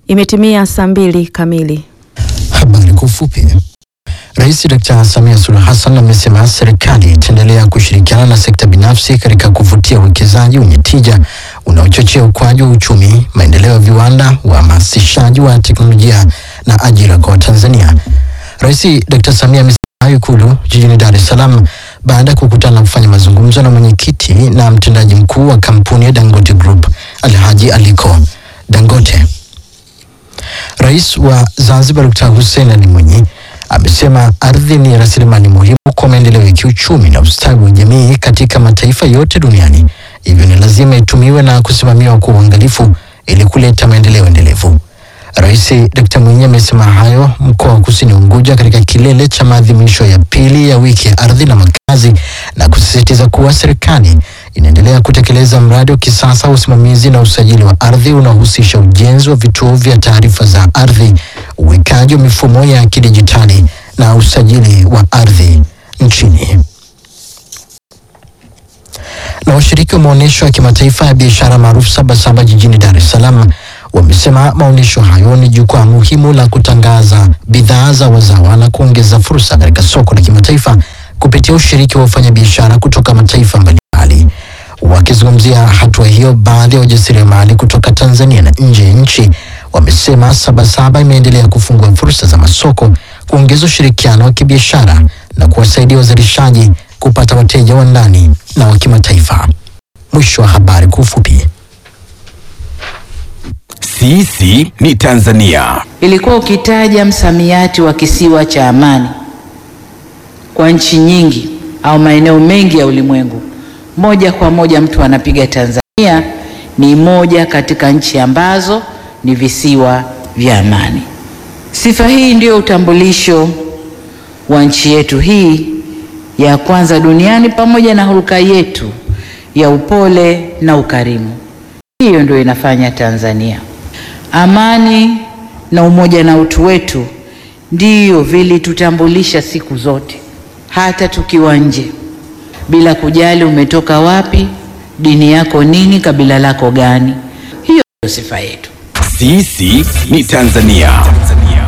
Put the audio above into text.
Imetimia saa mbili kamili. Habari kwa ufupi. Rais Dr. Samia Suluhu Hassan amesema serikali itaendelea kushirikiana na sekta binafsi katika kuvutia uwekezaji wenye tija unaochochea ukuaji wa uchumi, maendeleo ya viwanda, uhamasishaji wa teknolojia na ajira kwa Watanzania. Rais Dr. Samia amesema hayo Ikulu jijini Dar es Salaam baada ya kukutana na kufanya mazungumzo na mwenyekiti na mtendaji mkuu wa kampuni ya Dangote Group Alhaji Aliko Dangote. Rais wa Zanzibar Dr. Hussein Ali Mwinyi amesema ardhi ni rasilimali muhimu kwa maendeleo ya kiuchumi na ustawi wa jamii katika mataifa yote duniani, hivyo ni lazima itumiwe na kusimamiwa kwa uangalifu ili kuleta maendeleo endelevu. Rais Dr. Mwinyi amesema hayo mkoa wa Kusini Unguja katika kilele cha maadhimisho ya pili ya wiki ya ardhi na makazi na kusisitiza kuwa serikali inaendelea kutekeleza mradi wa kisasa wa usimamizi na usajili wa ardhi unaohusisha ujenzi wa vituo vya taarifa za ardhi, uwekaji wa mifumo ya kidijitali na usajili wa ardhi nchini. Na washiriki wa maonyesho ya kimataifa ya biashara maarufu Sabasaba jijini Dar es Salaam wamesema maonyesho hayo ni jukwaa muhimu la kutangaza bidhaa za wazawa na kuongeza fursa katika soko la kimataifa kupitia ushiriki wa wafanyabiashara kutoka mataifa mbalimbali. Wakizungumzia hatua hiyo, baadhi ya wajasiriamali kutoka Tanzania na nje ya nchi wamesema Sabasaba imeendelea kufungua fursa za masoko, kuongeza ushirikiano wa kibiashara na kuwasaidia wazalishaji kupata wateja wa ndani na wa kimataifa. Mwisho wa habari kwa ufupi. Sisi ni Tanzania. Ilikuwa ukitaja msamiati wa kisiwa cha amani kwa nchi nyingi au maeneo mengi ya ulimwengu, moja kwa moja mtu anapiga Tanzania ni moja katika nchi ambazo ni visiwa vya amani. Sifa hii ndio utambulisho wa nchi yetu hii ya kwanza duniani, pamoja na hulka yetu ya upole na ukarimu. Hiyo ndio inafanya Tanzania. Amani na umoja na utu wetu ndiyo vilitutambulisha siku zote, hata tukiwa nje, bila kujali umetoka wapi, dini yako nini, kabila lako gani. Hiyo ndio sifa yetu. Sisi ni Tanzania.